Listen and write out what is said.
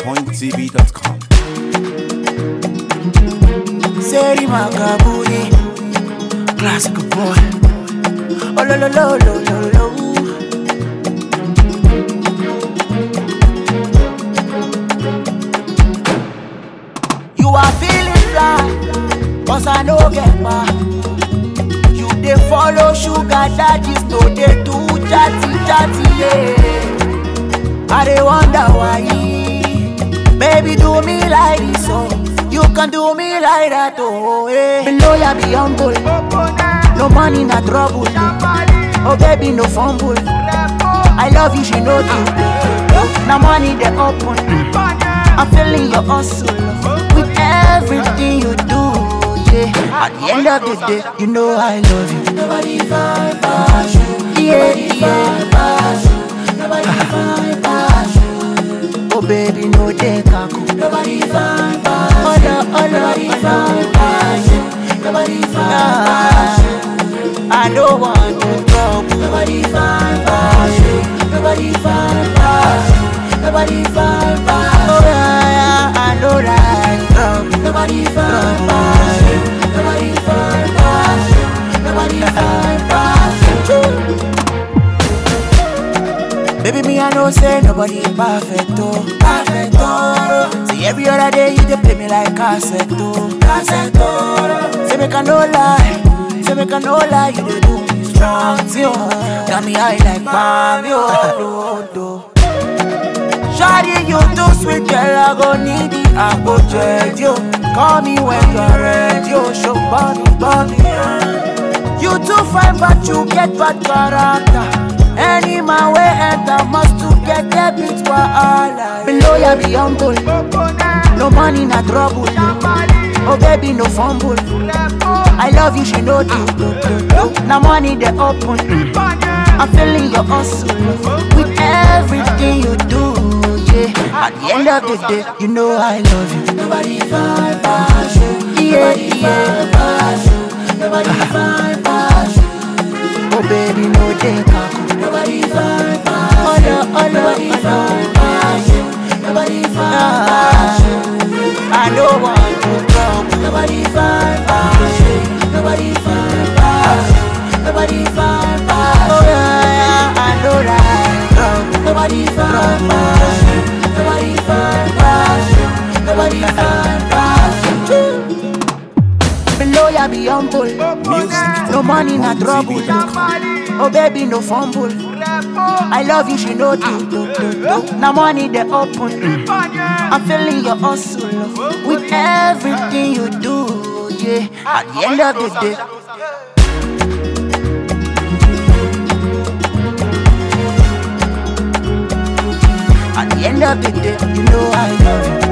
PointTV.com. Seri Makaburi, classic boy. Oh lo lo lo lo lo lo. You are feeling fly, cause I no get back. You dey follow sugar daddies, no dey do chatty chatty yeah. I dey wonder why. Baby, do me like this, oh. You can do me like that, oh. Eh. Below ya be humble. No money, na trouble. Oh, baby, no fumble. I love you, she know you. Now money, they open. I'm feeling your hustle with everything you do. Yeah. At the end of the day, you know I love you. Nobody find pass you. Yeah, yeah. Nobody find pass you. Oh baby, no dey kaku. Nobody find pass you. Oh no, oh no, nobody find pass you. Nobody find pass you. I don't want to trouble. Nobody find pass you. Nobody find pass you. Nobody find pass you. Oh yeah, yeah, I know that trouble. Nobody find pass you. Nobody find pass you. Nobody find pass you. Baby, me, I know say nobody perfect, oh Perfect, oh See, every other day you dey play me like cassette, oh Cassette, oh Say, make I no lie Say, make I no lie You dey do me strong, see, oh Got me high like mommy, oh, do, do Shawty, you too sweet, girl, I go need it, I go jet you Call me when you're ready, oh Show body, body, yeah. You too fine, but you get bad character any man way enter must to get debit for all Below ya be humble No money, na trouble Oh baby, no fumble I love you, she know you Now money, they open I'm feeling your hustle With everything you do, yeah At the end of the day, you know I love you Nobody find pass you Yeah, yeah Nobody find pass you Oh baby, no dey kaku Nobody find pass Oh no, oh no, nobody find pass you Nobody find pass you I don't want to trouble Nobody find pass you Nobody find pass you Nobody find pass you Oh yeah, yeah, I know that trouble Nobody find pass you Nobody find pass you Nobody find pass you Below ya be humble Music No money, na trouble. Oh baby, no fumble. I love you, she know do do do do. Now money they open. I'm feeling your hustle with everything you do. Yeah, at the end of the day. At the end of the day, you know I love you.